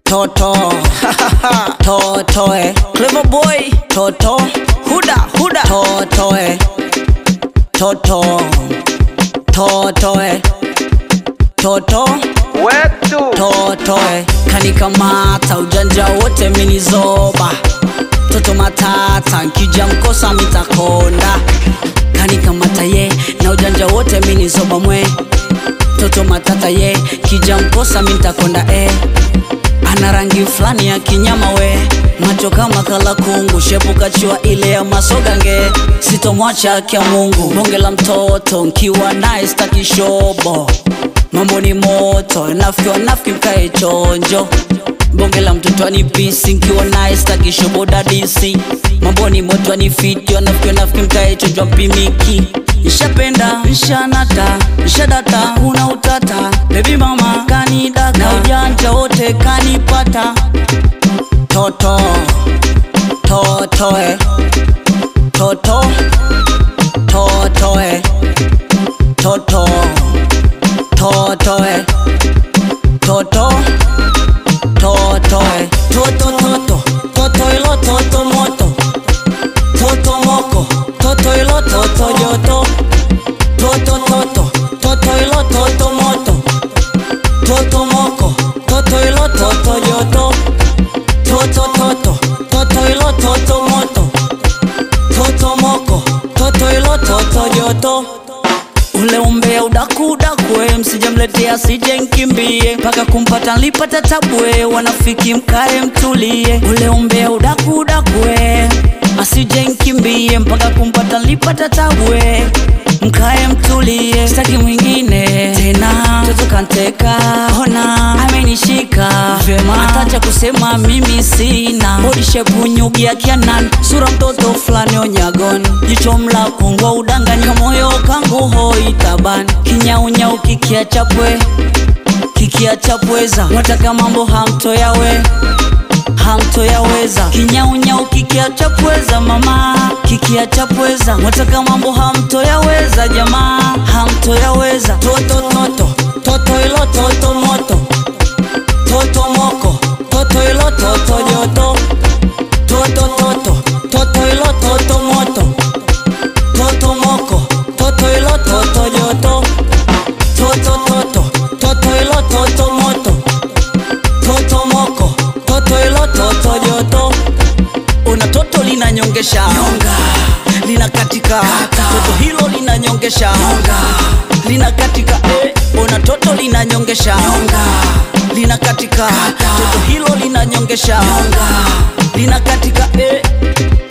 toto toto eh. clever boy toto huda huda toto eh. toto toto eh. toto wetu toto eh. kanikamata ujanja wote minizoba toto matata nkija mkosa mitakonda kanikamata ye na ujanja wote minizoba mwe toto matata ye kija mkosa mintakonda eh. ana rangi fulani ya kinyama we macho kama kala kungu shepukachiwa ile ya masogange sitomwacha kya mungu bonge la mtoto nkiwa naye staki shobo mambo ni moto nafikiwa nafiki mkae chonjo bonge la mtoto anipisi nkiwa naye staki shobo dadisi mambo ni moto anifiti nafikiwa nafiki mkae chonjo mpimiki nshapenda nshanata nshadata una utata bebi mama kanidaka na ujanja wote kanipata toto toto eh. toto toto eh. toto toto eh. toto toto eh. toto toto toto ilo toto moto toto moko toto ilo toto joto toto toto toto ilo toto moto toto moko toto ilo toto joto toto toto toto ilo toto moto toto moko toto ilo toto joto ule umbea udakudakwe msijamletea sije nkimbie mpaka kumpata nlipata tabwe wanafiki mkae mtulie ule umbea udakudakwe asije nkimbie mpaka kumpata nlipata tabwe mkae mtulie staki mwingine tena toto kanteka ona amenishika vema atacha kusema mimi sina body shape unyugia kianan sura mtoto fulani onyagon jicho mla kungwa udanganya moyo kangu hoi taban kinyaunyau kikia chapwe kikia chapweza wataka mambo hamtoyawe hamtoyaweza kinyaunyau kikia chapweza mama kikia chapweza wataka mambo hamtoyaweza jamaa hamtoyaweza toto toto toto ilo toto moto toto moko toto ilo toto joto toto toto toto ilo toto moto toto moko toto ilo toto joto toto toto toto ilo toto moto toto moko toto ilo toto joto una toto linanyongesha nyonga lina katika toto hilo linanyongesha nyonga lina katika eh. una toto linanyongesha nyonga lina katika toto hilo linanyongesha nyonga lina katika eh.